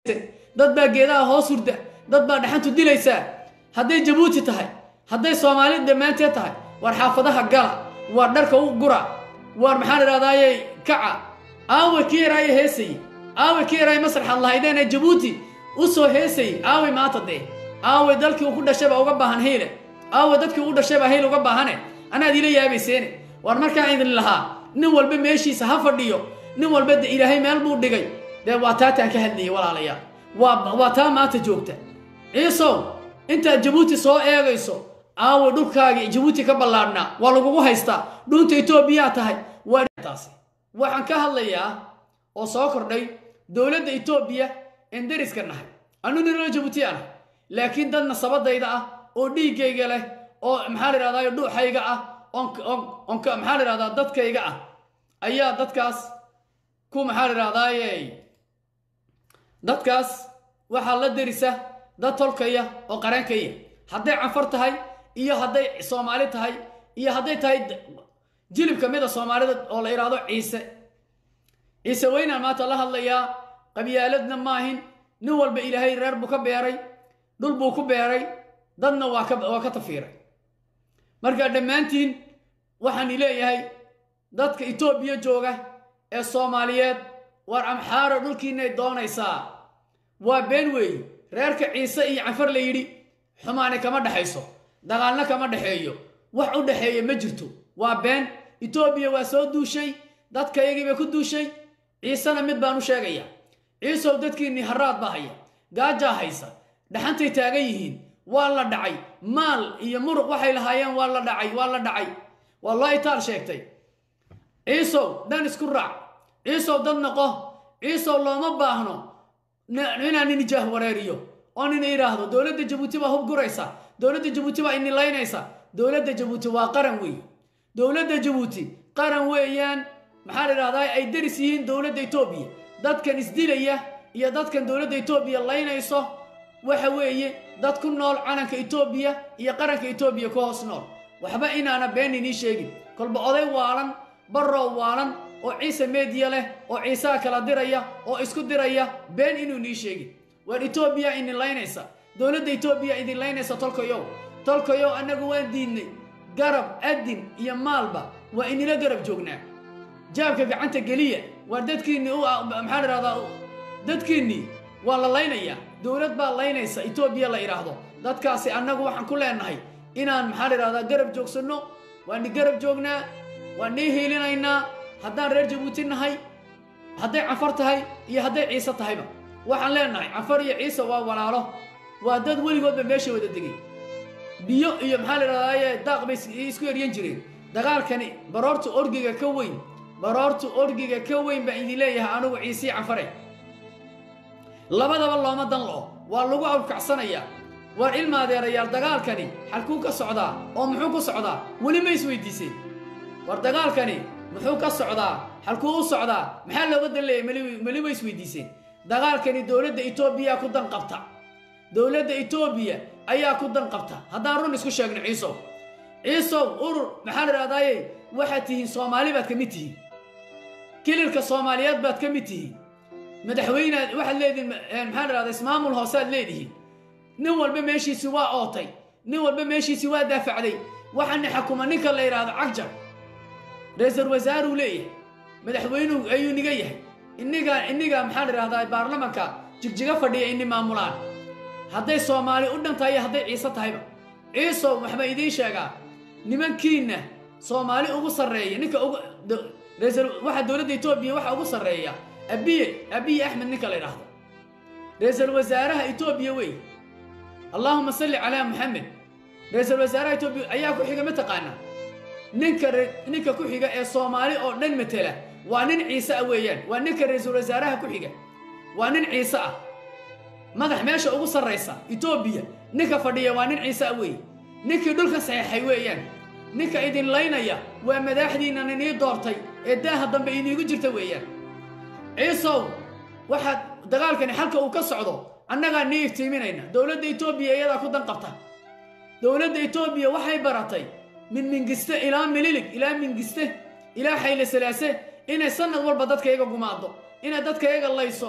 dad baa geedaha hoos hurda dad baa dhaxantu dilaysaa hadday jabuuti tahay hadday soomaali dhammaanteed tahay waar xaafadaha gala waar dharka u gura waar maxaan idhahdaaye kaca aaway kii yaraaye heesayey aaway kii yaraaye masraxaad lahaydeenee jabuuti u soo heesayey aaway maanta dee aaway dalkii uu ku dhashayba uga baahan hayle aaway dadkii u dhashayba hayl uga baahane anaad ila yaabayseene waar markaa idin lahaa nin walba meeshiisa ha fadhiyo nin walba de ilaahay meel buu dhigay dee waa taataan ka hadlayay walaalayaal waa waa taa maanta joogta ciisow intaad jabuuti soo eegayso aaway dhulkaagii jabuuti ka ballaadhnaa waa lagugu haystaa dhunta etoobiyaa tahay waa taasi waxaan ka hadlayaa oo soo kordhay dowladda etoobiya een deriska nahay anu niroo jabuuti ah laakiin dad nasabadayda ah oo dhiiggayga leh oo maxaa la idhahdaa dhuuxayga ah oon maxaa la idhahdaa dadkayga ah ayaa dadkaas ku maxaa la idhahdaaye dadkaas waxaa la derisa dad tolkaya oo qaraankaya hadday canfar tahay iyo hadday soomaali tahay iyo hadday tahay jilib ka mid a soomaalida oo la idhaahdo ciise ciise weynaan maanta la hadlayaa qabyaaladna maahin nin walba ilaahay reer buu ka beeray dhul buu ku beeray dadna waa ka waa ka tafiiray marka dhammaantiin waxaan leeyahay dadka etoobiya jooga ee soomaaliyeed waar amxaaro dhulkiinay doonaysaa waa been weeye reerka ciise iyo canfar la yidhi xumaani kama dhexayso dagaalna kama dhexeeyo wax u dhexeeya ma jirto waa been etoobiya waa soo duushay dadkaygii bay ku duushay ciisena mid baan u sheegayaa ciisow dadkiinnii haraad baa haya gaajaa haysa dhaxantay taagan yihiin waa la dhacay maal iyo muruq waxay lahaayeen waa la dhacay waa la dhacay waa loo itaal sheegtay ciisow dhan isku raac ciisow dad noqo ciisow looma baahno inaan inijaah wareeriyo oo nina idhaahdo dowladda jabuuti baa hub guraysa dowladda jabuuti baa inilaynaysa dowladda jabuuti waa qaran weey dowladda jabuuti qaran weeyaan maxaa la idhahdaa ay deris yihiin dowladda etoobiya dadkan isdilaya iyo dadkan dowladda etoobiya laynayso waxa weeye dad ku nool calanka etoobiya iyo qaranka etoobiya ku hoos nool waxba inaana been inii sheegin kolba oday waalan barrow waalan oo ciise meediya leh oo ciisaha kala diraya oo isku diraya been inuu nii sheegin waar etoobiya idin laynaysa dowladda etoobiya idin laynaysa tolkayow tolkayow annagu waan diidnay garab adin iyo maalba waa inila garab joognaa jaabka gacanta geliya waar dadkiinnii u maxaa la idhahdaa dadkiinnii waa la laynayaa dowlad baa laynaysa etoobiya la idhaahdo dadkaasi annagu waxaan ku leenahay inaan maxaa la idhahdaa garab joogsanno waani garab joognaa waan nii hiilinaynaa haddaan reer jabuuti nahay hadday canfar tahay iyo hadday ciise tahayba waxaan leenahay canfar iyo ciise waa walaalo waa dad weligoodba meesha wada degay biyo iyo maxaa la idhahdaaye daaq bay isku eryan jireen dagaalkani baroorta orgiga ka weyn baroorta orgiga ka weyn baan idin leeyahay anugu ciisii canfare labadaba looma dan lo waa lagu awrkacsanayaa waar ilmaadeerayaal dagaalkani xalkuu ka socdaa oo muxuu ku socdaa weli ma isweydiiseen war dagaalkani muxuu ka socdaa xalkuu u socdaa maxaa looga dan leeyahy meli ma isweydiiseen dagaalkani dowladda etoobiya ku dan qabta dowladda etoobiya ayaa ku dan qabta haddaan run isku sheegno ciisow ciisow urur maxaa la idhahdaaye waxaad tihiin soomaali baad ka mid tihiin kililka soomaaliyeed baad ka mid tihiin madaxweynead waxaad leedihiin maxaa la idhahdaa ismaamul hoosead leedihiin nin walba meeshiisi waa ootay nin walba meeshiisi waa daafacday waxaana xakuma ninka la yidhaahdo cagjar ra-iisul wasaaruu leeyahay madaxweynuhu ayuu niga yahay iniga iniga maxaa la idhahdaa baarlamanka jigjiga fadhiya ini maamulaan hadday soomaali u dhan tahay iyo hadday ciise tahayba ciisow waxba idiin sheegaa nimankiinna soomaali ugu sarreeya ninka ugu waxaa dowladda etoobiya waxa ugu sarreeya abiye abiye axmed ninka la yidhaahdo ra-iisul wasaaraha etoobiya wey allaahuma salli calaa muxamed ra-iisul wasaaraha etoobiya ayaa ku xiga ma taqaanaa ninka ninka ku xiga ee soomaali oo dhan matela waa nin ciise ah weeyaan waa ninka ra-iisul wasaaraha ku xiga waa nin ciise ah madax meesha ugu sarraysa etoobiya ninka fadhiya waa nin ciise ah weeye ninkii dhulka saxeexay weeyaan ninka idin laynaya waa madaaxdiinnan inii doortay ee daaha dambe iniigu jirta weeyaan ciisow waxaad dagaalkani xalka uu ka socdo annagaa nii iftiiminayna dowladda etoobiya iyadaa ku dan qabta dowladda etoobiya waxay baratay min mingiste ilaa mililig ilaa mingiste ilaa xayle salaase inay sanad walba dadka iyaga gumaado inay dadka iyaga layso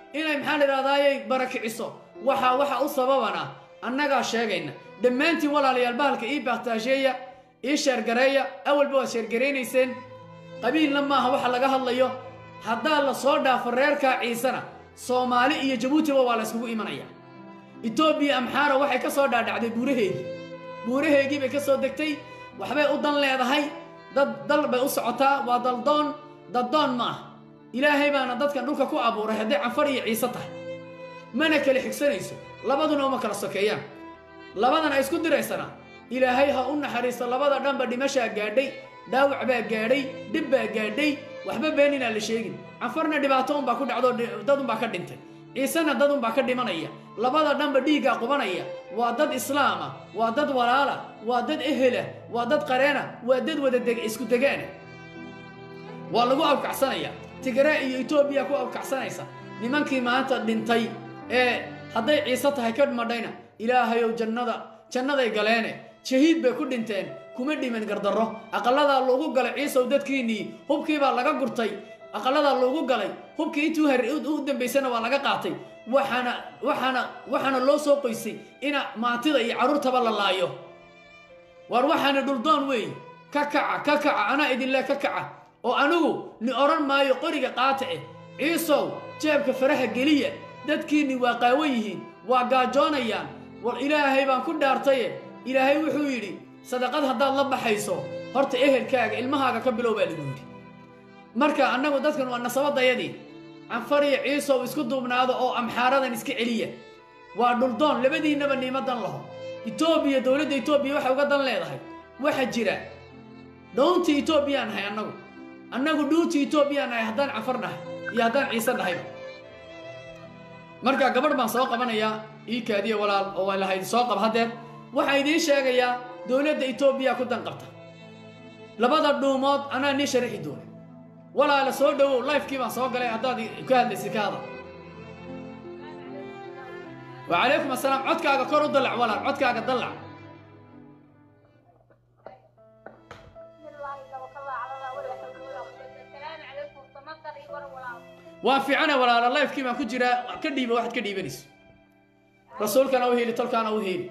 inay maxaa la idhahdayay barakiciso waxa waxa u sababana annagaa sheegayna dhammaantiin walaalayaal bahalka ii bakhtaasheeya ii sheergareeya awalba waad sheergaraynayseen qabiilna maaha waxa laga hadlayo haddaa la soo dhaafo reerkaa ciisena soomaali iyo jabuutiba waa la yskugu imanaya etoobiya amxaara waxay ka soo dhaadhacday buuraheegii buuraheegii bay ka soo degtay waxbay u dan leedahay dad dal bay u socotaa waa daldoon daddoon ma ah ilaahay baana dadkan dhulka ku abuuray hadday canfar iyo ciise tahay mana kala xigsanayso labaduna uma kala sokeeyaan labadan ay isku diraysana ilaahay ha u naxariisto labada dhanba dhimashaa gaadhay dhaawac baa gaadhay dhib baa gaadhay waxba been inaan la sheegin canfarna dhibaato unbaa ku dhacdo dad unbaa ka dhintay ciisena dad unbaa ka dhimanaya labada dhanba dhiiggaa qubanaya waa dad islaama waa dad walaala waa dad ehela waa dad qareena waa dad wada deg isku degaana waa lagu awkacsanaya tigraa iyo etoobiya ku awkacsanaysa nimankii maanta dhintay ee hadday ciise tahay ka madhayna ilaahayow jannada jannaday galeene shahiid bay ku dhinteen kuma dhiman gardarro aqalladaa loogu galay ciisow dadkiinnii hubkiibaa laga gurtay aqalladaa loogu galay hubkii intuu har u dambaysana waa laga qaatay waxaana waxaana waxaana loo soo qoysay ina maantida iyo carruurtaba la laayo waar waxaana dhuldoon weey ka kaca ka kaca anaa idinle ka kaca oo anigu ni odhan maayo qoriga qaata eh ciisow jeebka faraha geliya dadkiinni waa qaawan yihiin waa gaajoonayaan war ilaahay baan ku dhaartaye ilaahay wuxuu yidhi sadaqad haddaad la baxayso horta ehelkaaga ilmahaaga ka bilow baa lagu yidhi marka annagu dadkan waa nasabadayadii canfariyo ciisow isku duubnaado oo amxaaradan iska celiya waa dhuldoon labadiinnaba niimo dan laho etoobiya dowladda etoobiya waxay uga dan leedahay waxa jira dhowntii etoobiyaan nahay annagu annagu dhuuntii etoobiyaan nahay haddaan canfar nahay iyo haddaan ciise nahayba marka gabadh baan soo qabanayaa ii kaadiya walaal oo waa lahayd soo qab haddeer waxaan idiin sheegayaa dowladda etoobiya ku dan qabta labada dhuumood anaa nii sharaxi doona walaala soo dhowow lifekii baan soo galay haddaad ka hadlaysid ka hadal wacalaykum assalaam codkaaga kor u dallac walaal codkaaga dallac waan fiicana walaala lifekii baan ku jiraa ka dhiiba waxaad ka dhiibanayso rasuulkana u heli tolkaana u heli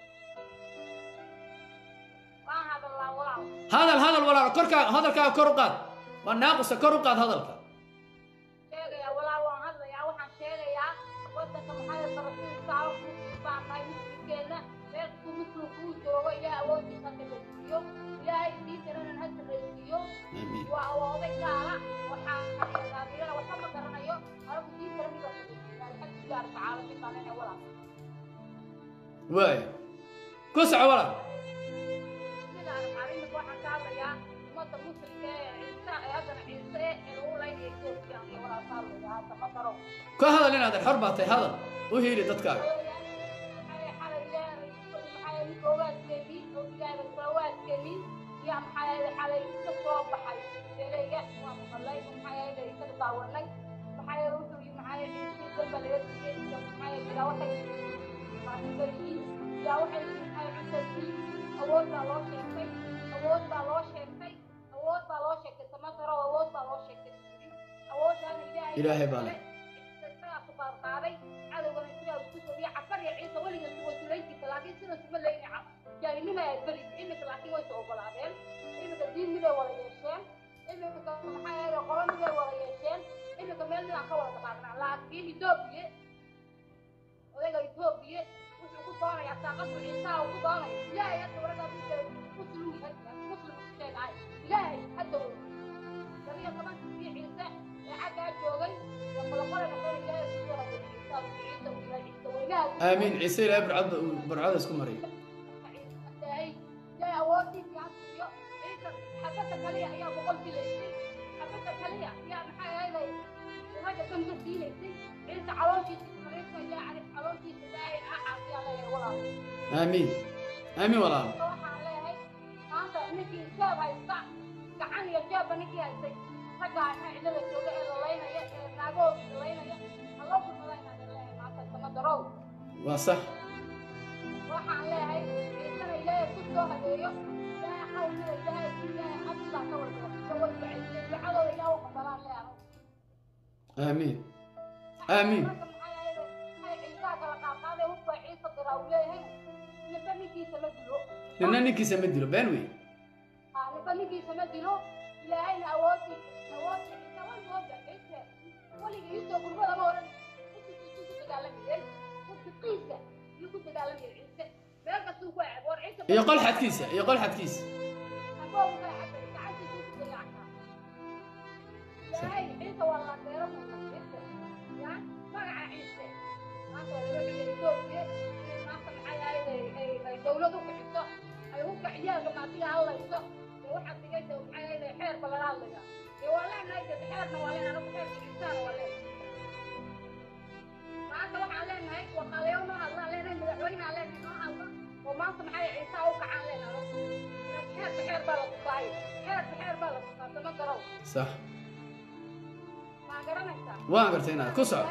hadal hadal walaal korkaa hadalkaaga kor u qaad waa naaqusa kor u qaad hadalka sheegaya walaa waan hadlayaa waxaan sheegayaa wadanka maxaa barasiiska baanahay muslimkeena meelkuu muslimku uu joogo ilaah awoodiisa hadda la siiyo ilaahay diintanan hadda la siiyo waa awooday gaala waxaa daadiyana waxba ma garanayo anagu diintana miba alxamdulilah rabbi caalamiin baan lenahay walaa waay ku soco walaal sidaan arrinka waxaan ka hadlayaa ummadda muslimka ee ciise ee haddana ciise ee lagu laynaya etoobiya iyo walaa saalaya hadda ma garo ka hadal inaadan xor baa tahay hadal u heli dadkaaga awood baa loo sheegtay awood baa loo sheegtay awood baa loo sheegtay samagaro awood baa loo sheegtay awooddaana ilaahay Ilaahay baa leh. isagaa ku baarbaaday cadowgana sidaa isku sobiya cafar iyo ciise weliga way sulayn jirta laakiin sida suma leyni jaahinima ay beri iminka laakiin way soo ogolaadeen iminka diin miday wada yeesheen iminka maxaa yeele qolo miday wada yeesheen iminka meel midaan ka wada dhaqaaqnaa laakiin etoobiya odayga etoobiya wuxuu ku doonayaa saaqadu ciisaha uu ku doonayo ilaahay hadda waragaa muslim muslim sheegahay ilaahay hadda wey labiyo tobankii ciise ee xaggaa joogay iyo qoloqole noqon ilaahay ku soo hagay ciisa ciise uu ilaahay ciise weynaha aamiin ciise ilaahay barcada barcada isku maray ilaahay ilaahay awoodiisa ha siiyo ciise xabadda kaliya ayaa boqol dilaysay xabadda kaliya ayaa maxaa yeelay ragga dhanba siinaysay ciise calooshiisa mariiska ilaahay calooshiisa ilaahay ha caafiyaa leeyahay walaal aamiin aamiin walaal waxaan leeyahay maanta ninkii jeeb haysta gacan iyo jeebba ninkii haystay raggaa inaa cidlada jooga ee lalaynaya ee naagahooda lalaynaya haloo kulmada inaan leeyahay maanta sama darow waa sax waxaan leeyahay ciisana ilaahay ku soo hadeeyo ilaahay qawmida ilaahay ilaahay abdaa ka warqabo iyo way ducaysay ducadooda ilaah u qabalaan leeyahay aamiin aamiin marka maxay ahayd ay ciisaa kala qaadqaaday hubba ciisa diraa uu leeyahay ninba ninkiisa ma dilo nina ninkiisa ma dilo been wey Ah, ninba ninkiisa ma dilo ilaahayna awoodi awoodi ciisa waligooda ciise weliga iisoo gurmada ma oran ku dagaalamayay qiisa iyo ku dagaalamayay ciise meel kastuu ku aago war ciise iyo qol xadkiisa iyo qol xadkiisa aboogu kala xagay gacantiisuu ku dayactaa ilaahay ciise waa la beero ciise ya magaca ciise maanta waa laga xigay etoobiya inay maanta maxay ahayd ay ay ay dawlad u bixiso ay hubka ciyaalka maatiga hadlayso dee waxaad dhigay de maxay ahayd xeerba lala hadlaya dee waa leenahay de xeerna waa leenahay anagu xeerka ciisaana waa leenahay maanta waxaan leenahay waqaalayo noo hadlaan leenahay madaxweynehaan leenahay noo hadla oo maanta maxay ciisaa u kacaan leenahay xeerka xeer baa la tusaayo xeerka xeer baa la tusaa sama garow sax maa garanaysaa waan gartay inaad ku soco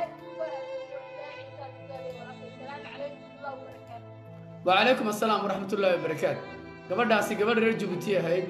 وعليكم السلام ورحمة الله وبركاته gabadhaasi gabadh reer jabuuti ahayd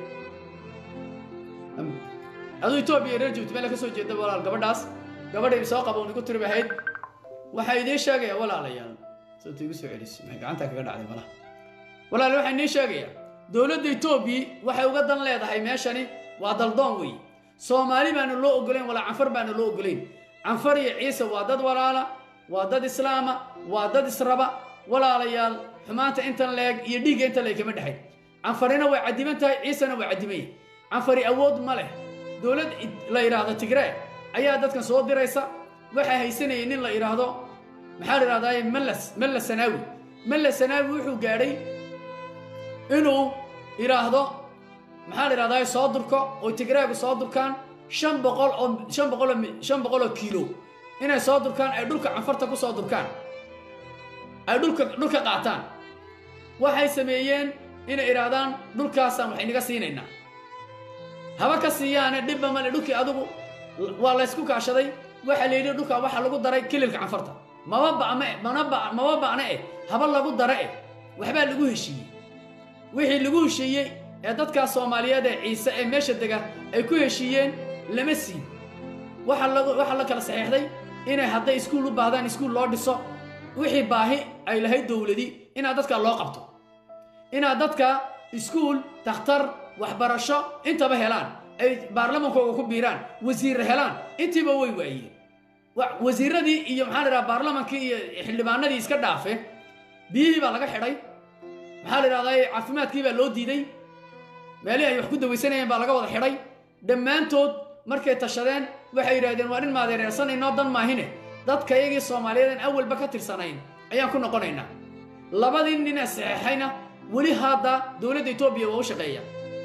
aduu etoobiya reer jabuuti meel ka soo jeeda walaal gabadhaas gabadhay soo qaba unigu tiri ahayd waxaa idiin sheegaya walaalayaal sababta igu soo celis maxay gacanta kaga dhacday malaha walaal waxaa idiin sheegaya dowladda etoobiya waxay uga dan leedahay meeshani waa daldoon wey soomaali baanu loo ogolayn walaa canfar baanu loo ogolayn canfar iyo ciise waa dad walaala waa dad islaama waa dad israba walaalayaal xumaanta intan leeg iyo dhiigga intan leeg kama dhexay canfarina way cadiman tahay ciisena way cadimaya canfari awood ma leh dowlad la yidhaahdo tigree ayaa dadkan soo diraysa waxaa haysanayay nin la yidhaahdo maxaa la yidhahdaa mallas malla sanaawi malla sanaawi wuxuu gaadhay inuu yidhaahdo maxaa la yidhahdaa soo durko oo tigreegu soo durkaan shan boqol oo shan boqol oo shan boqol oo kiilo inay soo durkaan ay dhulka canfarta ku soo durkaan ay dhulka dhulka qaataan waxay sameeyeen inay idhaahdaan dhulkaasaan wax inaga siinaynaa haba ka siiyaane dhibba male dhulkii adigu waa laysku kaashaday waxaa la yidhi dhulkaa waxaa lagu daray kililka canfarta maba ba'me mana ba maba ba'ne eh haba lagu dara eh waxbaa lagu heshiiyey wixii lagu heshiiyey ee dadkaas soomaaliyeed ee ciise ee meesha dega ay ku heshiiyeen lama siin waxa lagu waxaa la kala saxiixday inay hadday iskuul u baahdaan iskuul loo dhiso wixii baahi ay lahayd dowladi inaad dadka loo qabto inaad dadka iskuul takhtar waxbarasho intaba helaan ay baarlamankooga ku biiraan wasiirra helaan intiiba way waayeen wasiiradii iyo maxaa la idhaha baarlamankii iyo xildhibaanadii iska dhaafe biyihii baa laga xidhay maxaa la idhahdaa caafimaadkii baa loo diiday meelihii ay wax ku dawaysanayeen baa laga wada xidhay dhammaantood markay tashadeen waxay yidhahdeen waa nin maadeereersan inoo dan maahine dadka iyagii soomaaliyeed aan awalba ka tirsanayn ayaan ku noqonaynaa labadii nin ee saxeexayna weli hadda dowladda etoobiya waa u shaqeeya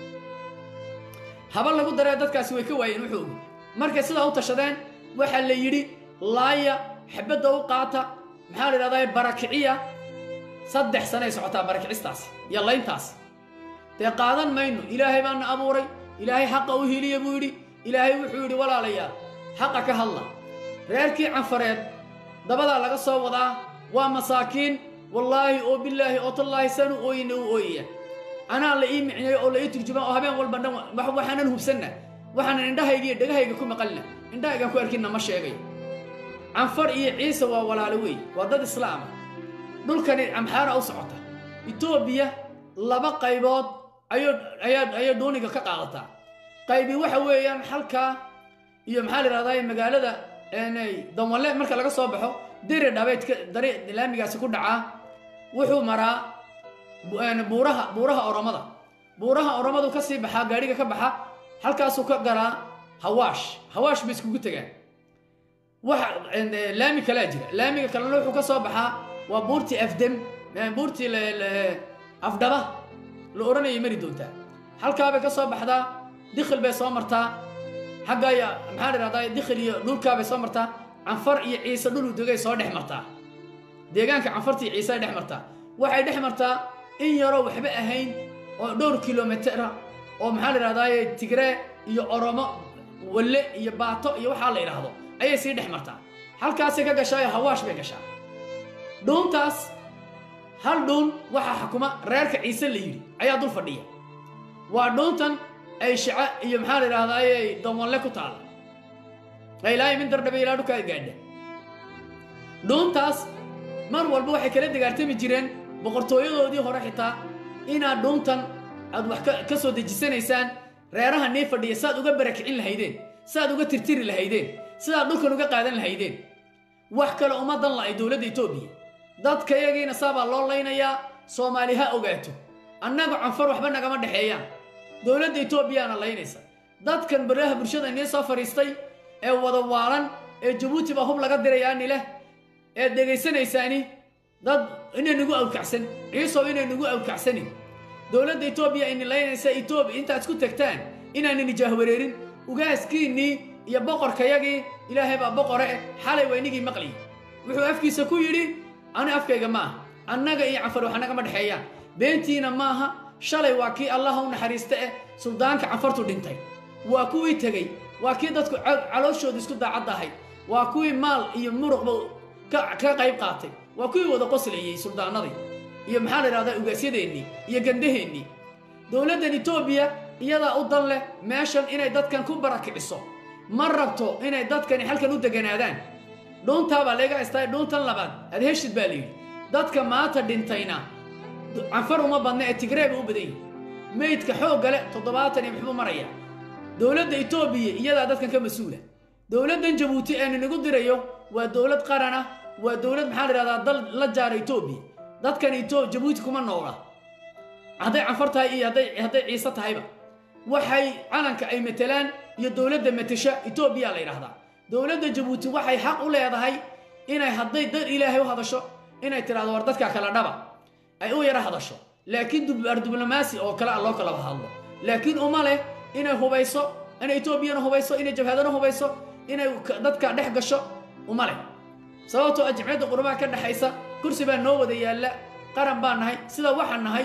haba lagu daree dadkaasi way ka waayeen wuxuu ogi markay sidaa u tashadeen waxaa la yidhi laaya xabadda u qaata maxaa la idhahdaa barakiciya saddex sanay socotaa barakicistaas iyo layntaas dee qaadan mayno ilaahay baana abuuray ilaahay xaqa u hiliya buu yidhi ilaahay wuxuu yidhi walaalayaal xaqa ka hadla reerkii canfareed dabadaa laga soo wadaa waa masaakiin wallaahi oo bilaahi oo tallaahi sanu ooyina u ooyaya anaa la ii micneeyo oo la ii turjumaa oo habeen walba dhan waxaanan hubsanna waxaanan indhahayga iyo dhegahayga ku maqalina indhahaygaan ku arkinna ma sheegay canfar iyo ciise waa walaalo wey waa dad islaama dhulkani amxaara u socota etoobiya laba qaybood ayuu ayaa ayay dhuuniga ka qaadataa qaybi waxa weeyaan halkaa iyo maxaa la yidhahdaa magaalada danwalle marka laga soo baxo diri dhabeedka dari laamigaasi ku dhacaa wuxuu maraa buuraha buuraha oromada buuraha oromadu ka sii baxaa gaadhiga ka baxa halkaasuu ka galaa hawaash hawaash bay iskugu tegaan waxa laami kalaa jira laamiga kalena wuxuu ka soo baxaa waa buurtii afdem buurtii afdhaba la odhanayay mari doontaa halkaabay ka soo baxdaa dikhil bay soo martaa xaggaya maxaa la idhahdaa dikhil iyo dhulkaabay soo martaa canfar iyo ciise dhulu degay soo dhex martaa deegaanka canfarta iyo ciise ay dhex martaa waxay dhex martaa in yaroo waxba ahayn oo dhowr kilomitera oo maxaa la idhahdaa tigree iyo oromo walle iyo baato iyo waxaa la idhaahdo ayay sii dhex martaa halkaasay ka gashaa oo hawaash bay gashaa dhuuntaas hal dhuun waxaa xukuma reerka ciise la yidhi ayaa dul fadhiya waa dhuuntan ay shaca iyo maxaa la idhahdaa danwanle ku taala ilaahay min dardhabe ilaa dhulkaa gaadha dhuuntaas mar walba waxay kala dagaartami jireen boqortooyadoodii hore xitaa inaad dhuuntan aad wax ka soo dejisanaysaan reeraha nii fadhiya saaad uga barakicin lahaydeen saaad uga tirtiri lahaydeen sidaad dhulkan uga qaadan lahaydeen wax kale uma dan la-ay dowladda etoobiya dadka yagiina saabaa loo laynayaa soomaali ha ogaato annaga canfar waxba nagama dhexeeyaan dowladda etoobiyaana laynaysa dadkan baraha bulshada inii soo fadhiistay ee wada waalan ee jabuuti baa hub laga dirayaani leh eed dhegaysanaysaani dad inaynagu awkacsan ciisow inaynagu awkacsanin dowladda etoobiya ini laynaysa etoobiya intaad isku tagtaan inaanini jaahwareerin ugaaskiinnii iyo boqorkayagii ilaahay baa boqore eh xalay waa inigii maqliy wuxuu afkiisa ku yidhi ani afkayga ma aha annaga iyo canfar wax nagama dhexeeyaan beentiina maaha shalay waa kii allaha u naxariista eh suldaanka canfartu dhintay waa kuwii tegey waa kii dadku calooshooda isku daacadda ahayd waa kuwii maal iyo muruqba ka qayb qaatay waa kuwii wada qoslayey suldaanadii iyo maxaa la idhahdaa ugaasyadeennii iyo gandaheennii dowladdan etoobiya iyadaa u dan leh meeshan inay dadkan ku barakiciso ma rabto inay dadkani halkan u deganaadaan dhuuntaabaa layga haystaa dhuuntan labaad aad heshid baa layidhi dadka maanta dhintayna canfar uma badna ee tigreeba u badan yihi meydka xoogga leh toddobaatan iyo muxbuu maraya dowladda etoobiya iyadaa dadkan ka mas-uula dowladdan jabuuti ee ninagu dirayo waa dowlad qarana waa dowlad maxaa la idhahdaa dal la jaara etoobiya dadkan eto jabuuti kuma noola hadday canfar tahay iyo hadday hadday ciise tahayba waxay calanka ay matelaan iyo dowladda matesha etoobiya la yidhahdaa dowladda jabuuti waxay xaq u leedahay inay hadday dad ilaahay u hadasho inay tidhahdo war dadkaa kala dhaba ay u yara hadasho laakiin dubaar diblomaasi oo kale a loo kalaba hadlo laakiin uma leh inay hubayso inay etoobiyana hubayso inay jabhadana hubayso inay dadka dhex gasho uma leh sababtoo ah jimciyadda qurubaha ka dhexaysa kursi baa noo wada yaalla qaran baa nahay sida waxaan nahay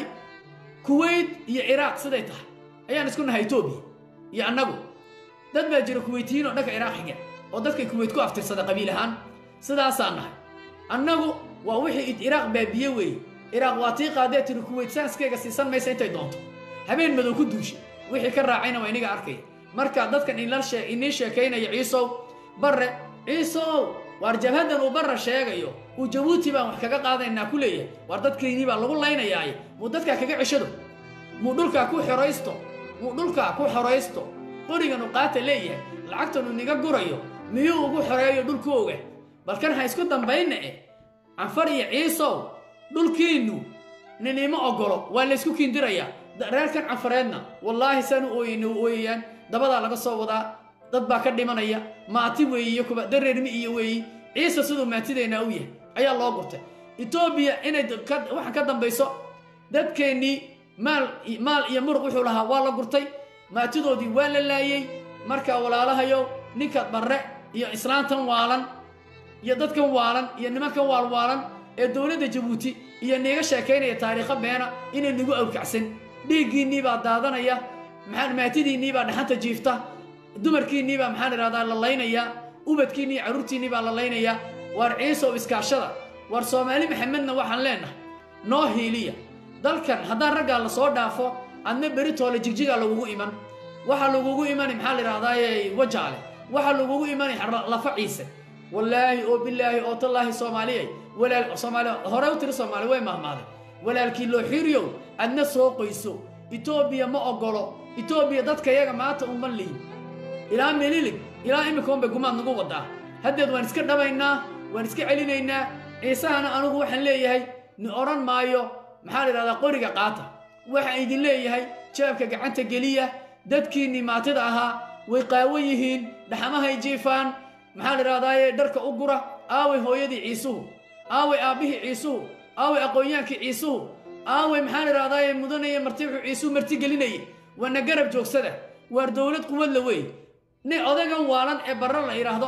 kuweyt iyo ciraaq siday tahay ayaan isku nahay etoobiya iyo annagu dad baa jira kuweytiyiin oo dhanka ciraaq xiga oo dadkay kuweyt ku aftirsada qabiil ahaan sidaasaan nahay annagu waa wixii ciraaq baabiye weeye ciraaq waa tii qaadee tiri kuweyt saanskeyga siisan maysa intay doonto habeen madow ku duushay wixii ka raacayna waa iniga arkaya marka dadkan inii sheekaynaya ciisow barre ciisow waar jabhaddan uu barra sheegayo uu jabuuti baan wax kaga qaadaynaa ku leeyahay waar dadkaynii baa lagu laynayaaye muu dadkaa kaga ceshado muu dhulkaa ku xoraysto muu dhulkaa ku xoraysto qoriganu qaata leeyahay lacagtanu niga gurayo miyuu ugu xoreeyo dhulkooga balkan ha isku dambayna eh canfar iyo ciisow dhulkiinnu ninima ogolo waa laysku kiindirayaa reerkan canfareedna wallaahi saan u ooyeyna u ooyayaan dabadaa laga soo wadaa dad baa ka dhimanaya maati weeyi iyo kuba dareermi iyo weeyi ciise siduu maatideennaa u yahay ayaa loo gurtay etoobiya inay waxaan ka dambayso dadkeennii maal maal iyo muruq wuxuu lahaa waa la gurtay maatidoodii waa la laayey markaa walaalahayow ninka barre iyo islaantan waalan iyo dadkan waalan iyo nimankan waalwaalan ee dowladda jabuuti iyo niiga sheekaynaya taariikho beena inay nagu awkacsan dhiiggiinnii baa daadanaya maxaa maatidiinnii baa dhaxanta jiifta dumarkiinnii baa maxaan idhahdaa la laynayaa ubadkiinnii carruurtiinnii baa la laynayaa waar ciisow iskaashada waar soomaali maxamedna waxaan leenahay noo hiiliya dalkan haddaan raggaa la soo dhaafo adna beritoole jigjigaa lagugu iman waxaa lagugu imani maxaa la idhahdaaye wajaale waxaa lagugu imani lafa ciise wallaahi oo bilaahi oo tallaahi soomaaliyay walaal soomaali hore u tiri soomaali way mahmaaday walaalkii loo xiriyow adna soo qoyso etoobiya ma ogolo etoobiya dadka yaga maanta uma lihin ilaa melilig ilaa imika unbay gumaad nagu wadaa haddeed waan iska dhabaynaa waan iska celinaynaa ciisahana anugu waxaan leeyahay ni odhan maayo maxaa la idhahdaa qoriga qaata waxaan idin leeyahay jaabka gacanta geliya dadkiinnii maatida ahaa way qaawan yihiin dhaxamahay jiifaan maxaa la idhahdaaye dharka u gura aaway hooyadii ciisuhu aaway aabbihii ciisuhu aaway aqoonyaankii ciisuhu aaway maxaa la idhahdaaye mudanaya marti wuxuu ciisuhu marti gelinayay waana garab joogsada waar dowlad quwadla wey nin odagan waalan ee barre la yidhaahdo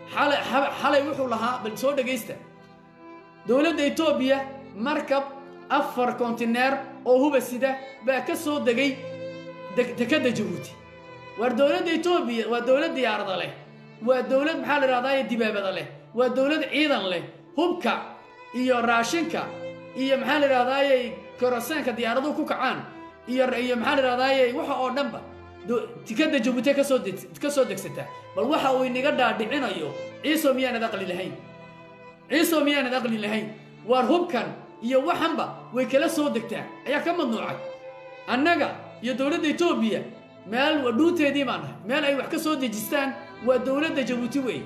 xalay wuxuu lahaa bal soo dhegaysta dowladda etoobiya markab afar kontineer oo huba sida baa ka soo degay dekadda jabuuti waar dowladda etoobiya waa dowlad diyaarada leh waa dowlad maxaa la idhahdaaye dibaabada leh waa dowlad ciidan leh hubka iyo raashinka iyo maxaa la idhahdaaye korosaanka diyaaraduhu ku kacaan iyo iyo maxaa la idhahdaaye waxa oo dhanba tikadda jabuuti kasoo ka soo degsataa bal waxa uu inaga dhaadhicinayo ciiso miyaanad aqli lahayn ciiso miyaanad aqli lahayn waar hubkan iyo waxanba way kala soo degtaa ayaa ka madnuucay annaga iyo dowladda etoobiya meel dhuunteedii baan nahay meel ay wax ka soo dejistaan waa dowladda jabuuti weeye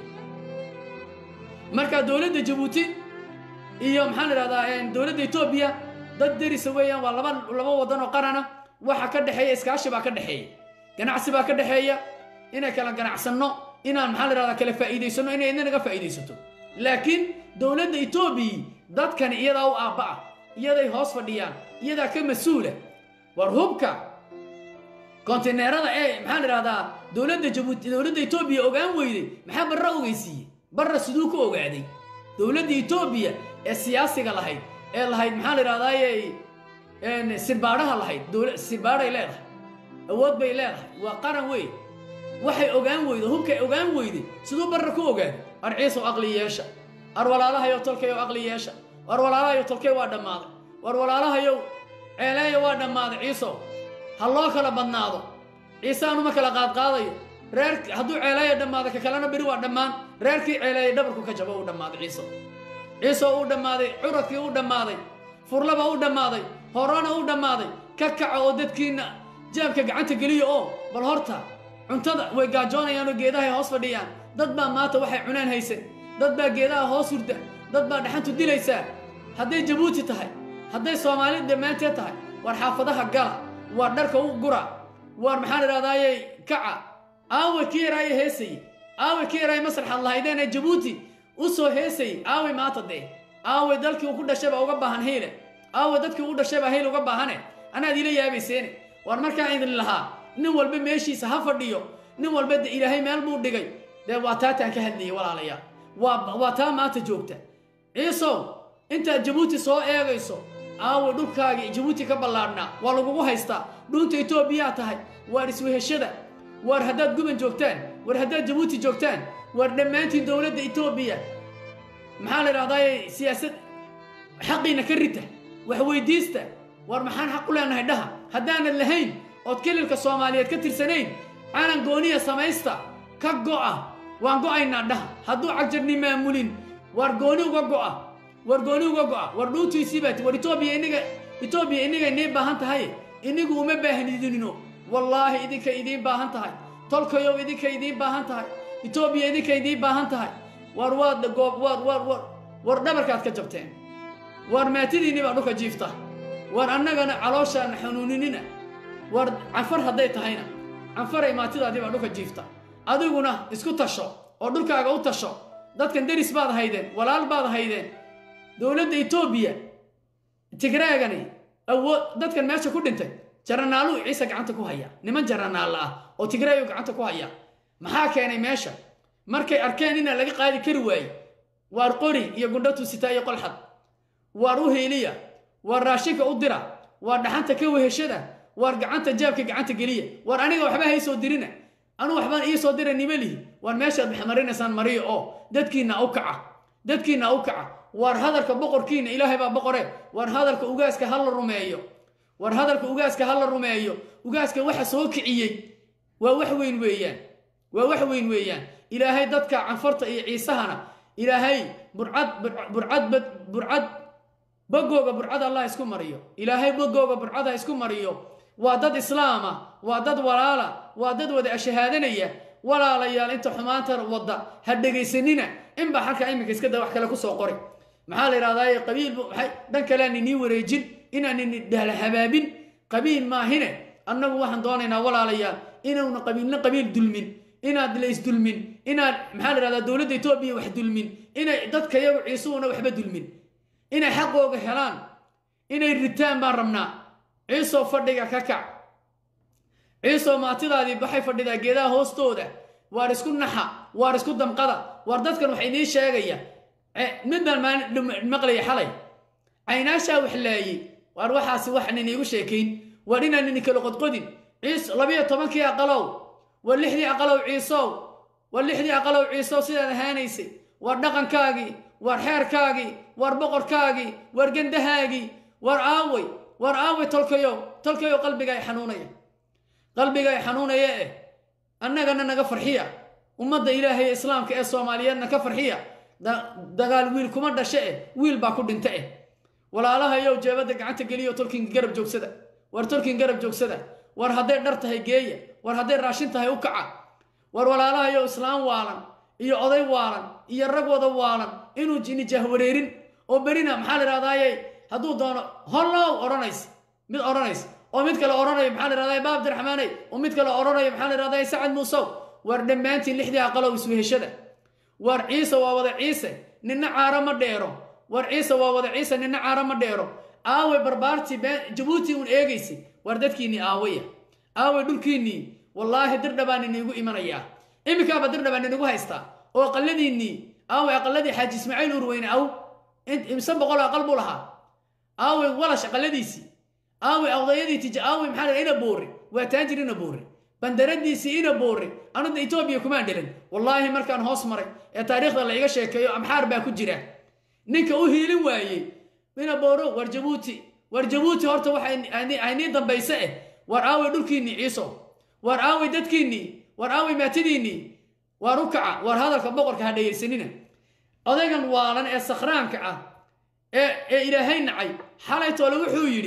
marka dowladda jabuuti iyo maxaan idhahdaa dowladda etoobiya dad derisa weeyaan waa laba laba waddan oo qarana waxa ka dhexeeya iskaashi baa ka dhexeeya ganacsi baa ka dhexeeya inay kala ganacsanno inaan maxaa la idhahdaa kala faa'iidaysanno inay idin naga faa'iidaysato laakiin dowladda etoobiya dadkani iyadaa u aabba ah iyaday hoos fadhiyaan iyadaa ka mas-uula war hubka kontineerada ee maxaan idhahdaa dowladda jabuuti dowladda etoobiya ogaan weyday maxaa barra ogeysiiyey barra siduu ku ogaaday dowladda etoobiya ee siyaasiga lahayd ee lahayd maxaa la idhahdaayey sirbaadhaha lahayd sirbaadhay leedahay awood bay leedahay waa qaran wey waxay ogaan weyday hubkay ogaan weyday siduu barra ku ogaaday ar ciisow aqli yeesha ar walaalahayow tolkayow aqli yeesha war walaalahayow tolkay waa dhammaaday war walaalahayow ceeleeya waa dhammaaday ciisow ha loo kala badnaado ciise anuma kala qaadqaadayo reer hadduu ceeleeya dhammaaday ka kalena beri waa dhammaan reerkii ceeleeya dhabarku ka jabo uu dhammaaday ciisow ciisow uu dhammaaday curadkii uu dhammaaday furlaba uu dhammaaday horona uu dhammaaday ka kaca oo dadkiinna jaabka gacanta geliya oo bal horta cuntada way gaajoonayaan oo geedahay hoos fadhiyaan dad baa maanta waxay cunaan haysan dad baa geedaha hoos hurda dad baa dhaxantu dilaysaa hadday jabuuti tahay hadday soomaali dhammaanteed tahay war xaafadaha gala waar dharka u gura waar maxaan idhahdaayey kaca aawe kii yaraaye heesayey aawe kii yaraaye masraxaad lahaydeen ee jabuuti u soo heesayey aawe maanta dee aawe dalkii uu ku dhashayba uga baahan hiile aawe dadkii u dhashaybaa hiil uga baahane anaad ila yaabayseene waar markaa idin lahaa nin walba meeshiisa ha fadhiyo nin walba de ilaahay meel buu dhigay dee waa taataan ka hadlayay walaalayaal waa waa taa maanta joogta ciisow intaad jabuuti soo eegayso aawe dhulkaagii jabuuti ka ballaadhnaa waa lagugu haystaa dhuunta etoobiyaa tahay waar isweheshada waar haddaad guban joogtaan war haddaad jabuuti joogtaan waar dhammaantiin dowladda etoobiya maxaa la idhahdaaye siyaasad xaqiina ka rita wax weydiista war maxaan xaq u leenahay dhaha haddaanad lahayn ood kelilka soomaaliyeed ka tirsanayn calan gooniya samaysta ka go'a waan go'aynaa dhaha hadduu cagjarni maamulin waar gooni uga go'a war gooni uga go'a war dhuuntiisii baati war etoobiya iniga etoobiya inigay nii baahan tahay inigu uma baahnidinino wallaahi idinkay idiin baahan tahay tolkayow idinkay idiin baahan tahay etoobiya idinkay idiin baahan tahay war waad goob war war war war dhabarkaad ka jabteen war maatidiinni baa dhulka jiifta war annagana calooshaana xanuuninina war canfar hadday tahayna canfaray maatidaadii baa dhulka jiifta adiguna isku tasho oo dhulkaaga u tasho dadkan deris baad haydeen walaal baad haydeen dowladda etoobiya tigraagani awood dadkan meesha ku dhintay jaranaaluu ciise gacanta ku haya niman jaranaalla ah oo tigraayu gacanta ku haya maxaa keenay meesha markay arkeen inaan laga qaadi kari waaye waar qori iyo gundhatu sitaa iyo qolxad waar u hiiliya waar raashinka u dira waar dhaxanta ka weheshada waar gacanta jaabka gacanta geliya waar aniga waxba haysoo dirina anuu waxbaan iisoo dira nima lihi waar meeshaad maxmarinaysaan mariya oo dadkiinna u kaca dadkiinna u kaca waar hadalka boqorkiinna ilaahay baa boqore waar hadalka ugaaska ha la rumeeyo waar hadalka ugaaska ha la rumeeyo ugaaska waxa soo kiciyey waa wax weyn weeyaan waa wax weyn weeyaan ilaahay dadka canfarta iyo ciisahana ilaahay burcad burcad burcad bogooga burcad allah isku mariyo ilaahay bogooga burcada isku mariyo waa dad islaama waa dad walaala waa dad wada ashahaadanaya walaalayaal inta xumaanta wadda ha dhegaysanina inbaa halkaa iminka iska da wax kale kusoo qori maxaa la yidhahdaa qabiil maxay dhan kalean inii wareejin inaan ini dhahla habaabin qabiil maahine annagu waxaan doonaynaa walaalayaal inuuna qabiilna qabiil dulmin inaad la isdulmin inaad maxaa la yidhahdaa dowladda etoobiya wax dulmin inay dadka iyagu ciisuhuna waxba dulmin inay xaqooga helaan inay ritaan baan rabnaa ciisoo fadhiga ka kac ciisoo maatidaadii waxay fadhidaa geedaha hoostooda waar isku naxa waar isku damqada waar dadkan wax idiin sheegaya mid baan maalin maqlaya xalay caynaashaa wax laayey waar waxaasi waxan iniigu sheekayn waar inaan ini kala qodqodin ciis labiyo tobankii aqalow war lixdii aqalow ciisow war lixdii aqalow ciisow sidaad ahaanaysay waar dhaqankaagii waar xeerkaagii waar boqorkaagii waar gandahaagii waar aaway waar aaway tolkayow tolkayow qalbigaay xanuunaya qalbigaay xanuunaya eh annagana naga farxiya ummadda ilaahay islaamka ee soomaaliyeedna ka farxiya dagaal wiil kuma dhashe eh wiil baa ku dhinta eh walaalahayow jeebadda gacanta geliyo tolkin garab joogsada war tolkin garab joogsada war hadday dhar tahay geeya war hadday raashin tahay u kaca war walaalahayow islaam waalan iyo oday waalan iyo rag wada waalan inuu nijaah wareerin oo berina maxaa la idhahdaaye hadduu doono hollow odhanays mid odhanays oo mid kale odhanayo maxaa la idhahdaa baab abdiraxmaaney oo mid kale odhanayo maxaa la idhahdaa sacad muusow war dhammaantiin lixdii aqalow isweheshada war ciise waa wada ciise ninna caaro ma dheero war ciise waa wada ciise ninna caaro ma dheero aaway barbaartii jabuuti uun eegaysay war dadkiinnii aawaya aaway dhulkiinnii wallaahi dirdhabaan iniigu imanayaa iminkaaba dirdhabaan inigu haystaa oo aqaladiinnii aaway aqaladii xaaji ismaaciil urweyne aw imse boqol aqal buu lahaa aaway walash aqaladiisii aaway awdayadii tij aaway maxaa la ina boore waa taanjir ina boore bandaradiisii ina boore anuda etoobiya kumaan dhelin wallaahi markaan hoos maray ee taariikhda la iga sheekeeyo amxaar baa ku jira ninka u hiilin waayey ina booro war jabuuti war jabuuti horta waxaynii dambayse eh war aaway dhulkiinnii ciiso war aaway dadkiinnii war aaway maatadiinnii waar u kaca war hadalka boqorka ha dhegaysanina odaygan waalan ee sakhraanka ah ee ilaahay nacay xalaytoole wuxuu yidhi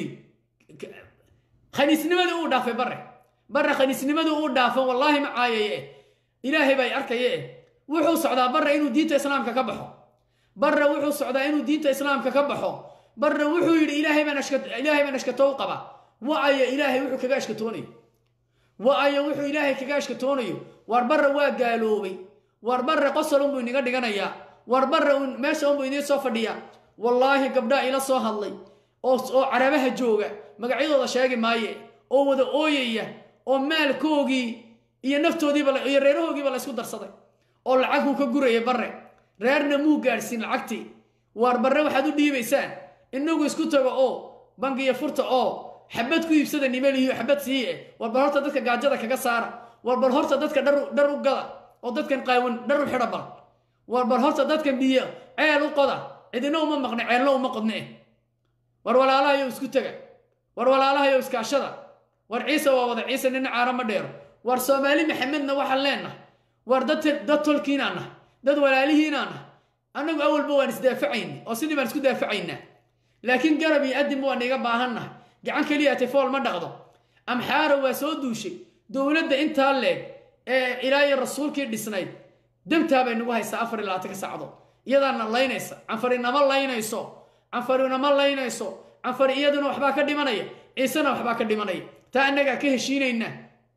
khaniisnimadii uu dhaafay bare bare khaniisnimadii uu dhaafo wallaahi ma caayaye eh ilaahay bay arkaye eh wuxuu socdaa bare inuu diinta islaamka ka baxo bare wuxuu socdaa inuu diinta islaamka ka baxo bare wuxuu yidhi ilaahay baan ashkato u qaba wa-aya ilaahay wuxuu kaga ashkatoonayo wa-aya wuxuu ilaahay kaga ashkatoonayo war bare waa gaaloobay war bare qosol unbuu inaga dhiganayaa war bare meesha unbuu idiin soo fadhiyaa wallaahi gabdhaa ila soo hadlay oo carabaha jooga magacyadooda sheegi maaye oo wada ooyaya oo maalkoogii iyo naftoodiiba iyo reerahoogiiba la ysku darsaday oo lacaguu ka guraya bare reerna muu gaadhsiin lacagtii waar barre waxaad u dhiibaysaan inagu isku tago oo bangiya furta oo xabad ku iibsada nimelihiyo xabad siiye war bal horta dadka gaajada kaga saara war bal horta dadka dhar u gada oo dadkan qaawan dhar u xidha bal war bal horta dadkan biyo ceel u qoda cidina uma maqne ceelna uma qodne war walaalahayo isku taga war walaalahayo iskaashada war ciise waa wada ciise nina caaro ma dheero war soomaali maxamedna waxaan leenahay war dad tolkiinaan nahay dad walaalihiinaan nahay annagu awalba waan isdaafacayna oo sidii baan isku daafacaynaa laakiin garab iyo adinba waan iga baahannahay gacan keliya tifool ma dhaqdo amxaara waa soo duushay dowladda intaa leeg ee ilaahay rasuulkii dhisnayd damtaa bay nagu haysaa afar iyo labaatanka sacdood iyadaana laynaysa canfarinama laynayso canfarinama laynayso canfari iyaduna waxbaa ka dhimanaya ciisena waxbaa ka dhimanaya taa annagaa ka heshiinaynaa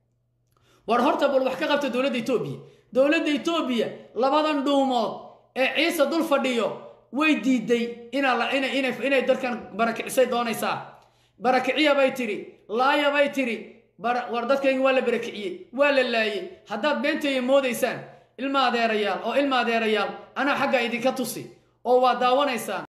war horta bal wax ka qabta dowladda etoobiya dowladda etoobiya labadan dhuumood ee ciise dul fadhiyo way diiday inay dadkan barakicisay doonaysaa barakiciya bay tidhi laaya bay tidhi war dadkayga waa la barakiciyey waa la laayey haddaad beenteeya moodaysaan ilma adeerayaal oo ilma adeerayaal anaa xaggaa idinka tusi oo waa daawanaysaan